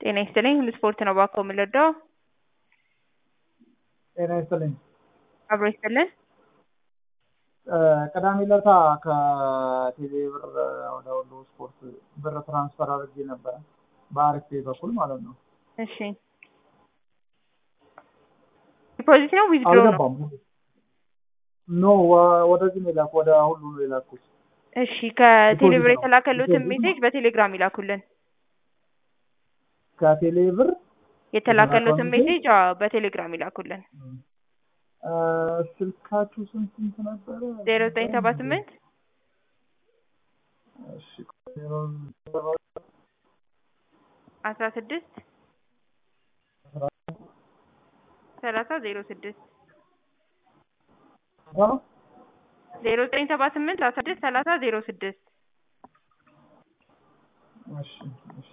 ጤና ይስጥልኝ ሁሉ ስፖርት ነው እባክዎ የምንረዳው? ጤና ይስጥልኝ። አብሮ ይስጥልን። ቅዳሜ ዕለት ከቴሌ ብር ወደ ሁሉ ስፖርት ብር ትራንስፈር አድርጌ ነበረ በአሪፍ ፔይ በኩል ማለት ነው። እሺ ዲፖዚት ነው ዊዝድሮ ነው? አልገባም። ኖ ወ- ወደዚህ ነው የላኩ ወደ ሁሉ ነው የላኩት። እሺ ከቴሌ ብር ዲፖዚት ነው። የተላከሉትን ዲፖዚት ነው። ሜሴጅ በቴሌግራም ይላኩልን። ከቴሌ ብር የተላከሉትን የተላከውን ሜሴጅ አዎ በቴሌግራም ይላኩልን። እ፣ ስልካችሁ ስንት ስንት ነበረ? ዜሮ ዘጠኝ ሰባ ስምንት እሺ፣ ዜሮ ዘጠኝ አስራ ስድስት ሰላሳ ዜሮ ስድስት ሰባ ዜሮ ዘጠኝ ሰባ ስምንት አስራ ስድስት ሰላሳ ዜሮ ስድስት እሺ፣ እሺ